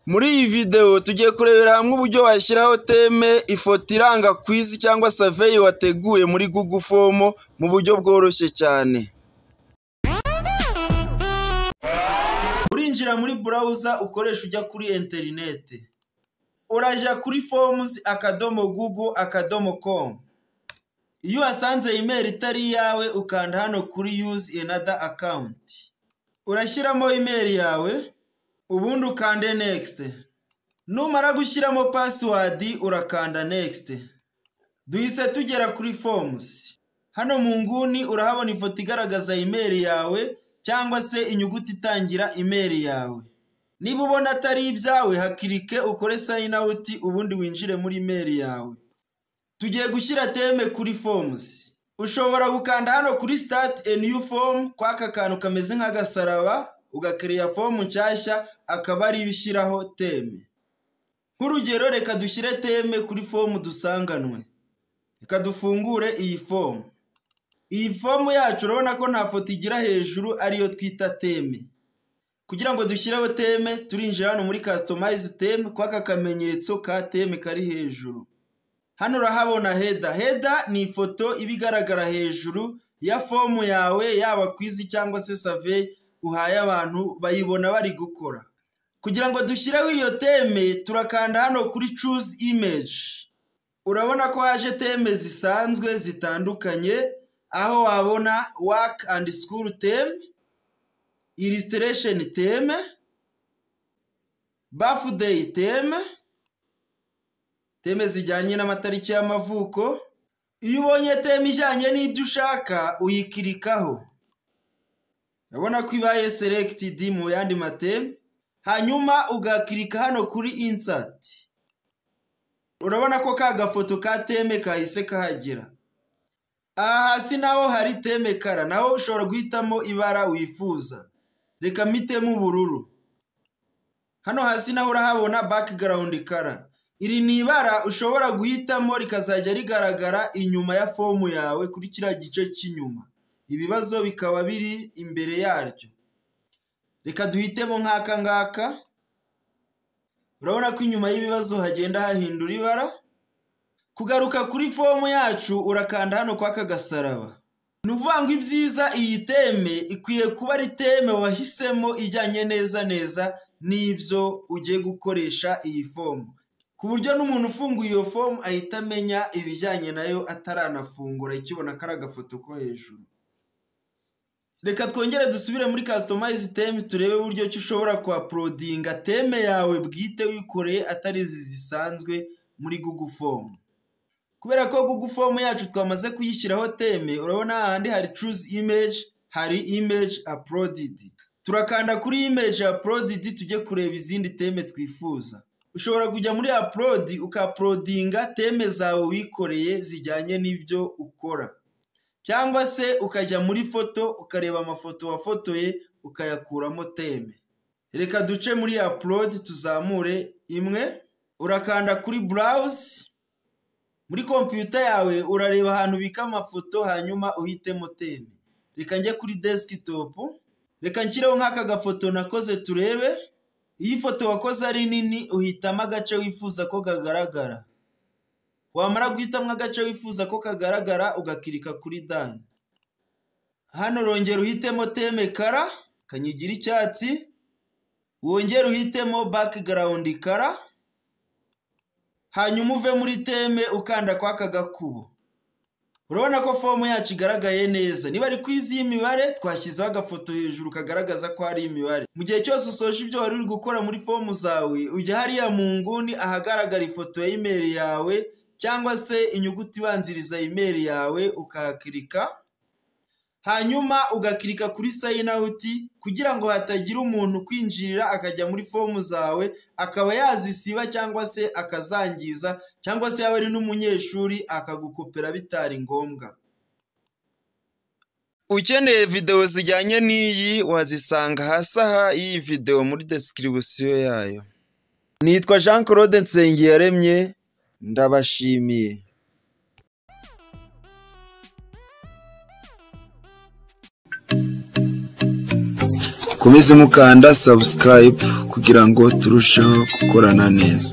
Muri iyi videwo tugiye kurebera hamwe uburyo washyiraho teme, ifoto iranga kwizi cyangwa saveyi wateguye muri Google Form mu buryo bworoshye cyane. Urinjira muri burawuza ukoresha ujya kuri interineti. Urajya kuri forms akadomo google akadomo com. Iyo uhasanze imeri itari iyawe ukanda hano kuri yuzi another account. Urashyiramo imeri yawe ubundi ukande next. Numara gushyiramo password urakanda next. Duhise tugera kuri forms. Hano mu nguni urahabona ifoto igaragaza imeri yawe cyangwa se inyuguti itangira imeri yawe. Niba ubona atari ibyawe hakirike ukore sign out ubundi winjire muri imeri yawe. Tugiye gushyira teme kuri forms. Ushobora gukanda hano kuri start a new form kwa aka kantu kameze nk'agasaraba ugakereya fomu nshyashya akaba ariyo ushyiraho teme. Nk'urugero reka dushyire teme kuri fomu dusanganwe. Reka dufungure iyi fomu. Iyi fomu yacu urabona ko nta foto igira hejuru ariyo twita teme. Kugira ngo dushyireho teme turinjira hano muri customize teme kwa aka kamenyetso ka teme kari hejuru. Hano urahabona heda. Heda ni ifoto iba igaragara hejuru ya fomu yawe, yaba kwizi cyangwa se save uhaye abantu bayibona bari gukora. Kugira ngo dushyireho iyo teme, turakanda hano kuri choose image. Urabona ko haje teme zisanzwe zitandukanye, aho wabona work and school theme, illustration theme, birthday theme, teme zijyanye n'amatariki y'amavuko iyo ubonye teme ijyanye n'ibyo ushaka uyikirikaho urabona ko ibaye selegitidi mu yandi mateme hanyuma ugakirika hano kuri insati urabona ko ka gafoto ka teme kahise kahagera aha hasi naho hari teme kara naho ushobora guhitamo ibara wifuza reka mitemo ubururu hano hasi naho urahabona bakigarawundi kara iri ni ibara ushobora guhitamo rikazajya rigaragara inyuma ya fomu yawe kuri kiriya gice cy'inyuma ibibazo bikaba biri imbere yaryo reka duhitemo nk'aka ngaka urabona ko inyuma y'ibibazo hagenda hahindura ibara kugaruka kuri fomu yacu urakanda hano kw'aka gasaraba ni ukuvuga ngo ibyiza iyi teme ikwiye kuba ari teme wahisemo ijyanye neza neza n'ibyo ugiye gukoresha iyi fomu ku buryo n'umuntu ufunguye iyo fomu ahita amenya ibijyanye nayo ataranafungura ikibona ko ari agafoto ko hejuru reka twongere dusubire muri kasitomayizi teme turebe uburyo ki ushobora kuhaporodinga teme yawe bwite wikoreye atari izi zisanzwe muri Google fomu kubera ko Google fomu yacu twamaze kuyishyiraho teme urabona ahandi hari curuzi imeji hari imeji aporodidi turakanda kuri imeji aporodidi tujye kureba izindi teme twifuza ushobora kujya muri upload ukaporodinga teme zawe wikoreye zijyanye n'ibyo ukora cyangwa se ukajya muri foto ukareba amafoto wafotoye ukayakuramo teme reka duce muri upload tuzamure imwe urakanda kuri browse muri kompiyuta yawe urareba ahantu ubika amafoto hanyuma uhitemo teme reka njye kuri desktop reka nshyireho nk'aka gafoto nakoze turebe iyo ifoto wakoze ari nini uhitamo agace wifuza ko kagaragara wamara guhitamo agace wifuza ko kagaragara ugakirika kuri dani hano rongera uhitemo teme kara kanyigira icyatsi wongere uhitemo bakigarawundi kara hanyuma uve muri teme ukanda kw'aka gakubo urabona ko fomu yacu igaragaye neza niba ari kwizi y'imibare twashyizeho agafoto hejuru kagaragaza ko ari imibare mu gihe cyose usoje ibyo wari uri gukora muri fomu zawe ujya hariya mu nguni ahagaragara ifoto ya imeri yawe cyangwa se inyuguti ibanziriza imeri yawe ukahakirika hanyuma ugakirika kuri sayini awuti kugira ngo hatagira umuntu kwinjirira akajya muri fomu zawe akaba yazisiba cyangwa se akazangiza cyangwa se yaba ari n'umunyeshuri akagukopera bitari ngombwa ukeneye videwo zijyanye n'iyi wazisanga hasi aha y'iyi videwo muri desikiribisiyo yayo nitwa jean claude nsengiyaremye ndabashimiye mukomeze mukanda sabusikarayibu kugira ngo turusheho gukorana neza